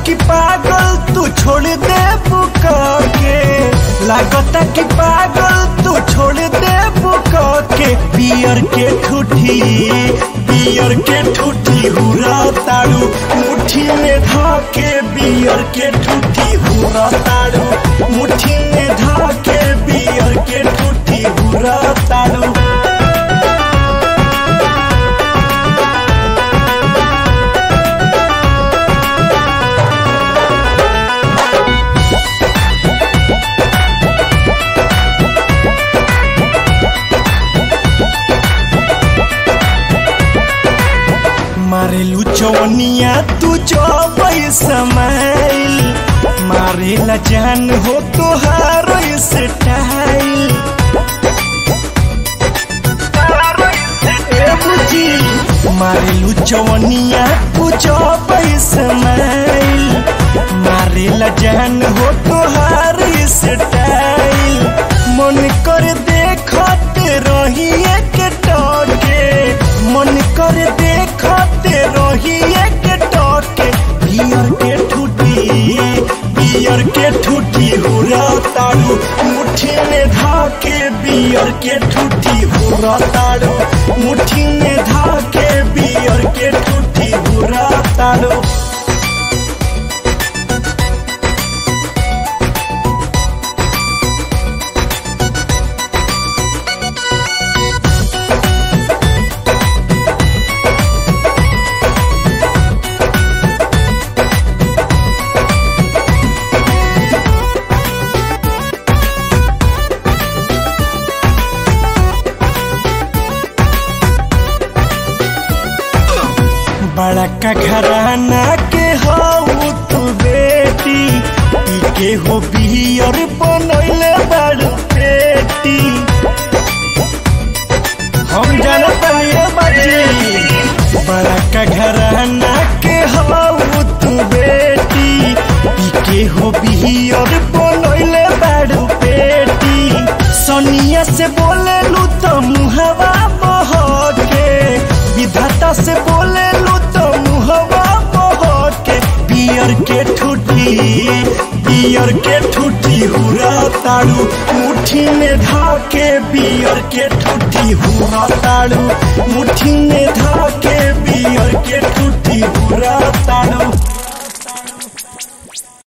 कि पागल तू छोड़ दे बुका के लागता कि पागल तू छोड़ दे बुका के पियर के ठूठी पियर के ठूठी हुरा ताड़ू मुट्ठी में धाके बियर के ठूठी हुरा ताड़ू मुट्ठी में धाके बियर के ठूठी हुरा ताड़ू मारेलू चौनिया तू चौबई समाइल मारेला जान हो तोहार स्टाइल ए बुझी मारेलू चौनिया तू चौबई समाइल मारेला जान हो तोहार स्टाइल मन कर देखते रही एक टके मन कर देखते रही एक टके बियर के ठूठी बियर के ठूठी हुरा ताड़ू मुट्ठी में धाके बियर के ठूठी हुरा ताड़ू मुट्ठी में धाके बियर के ठूठी हुरा ताड़ू बड़ा का घराना के हो तू बेटी पी के हो बियर बनैले बड़ पेटी हम जानत ये बाजी बड़ा का घराना के हो तू बेटी पी के हो बियर बनैले बड़ पेटी सोनिया से बोले लू तो मुहवा बहके विधाता से बोले लू तो मुहवा बहके बियर के ठूठी बियर के ठूठी हुरा ताड़ू मुट्ठी में धाके बियर के ठूठी हुरा ताड़ू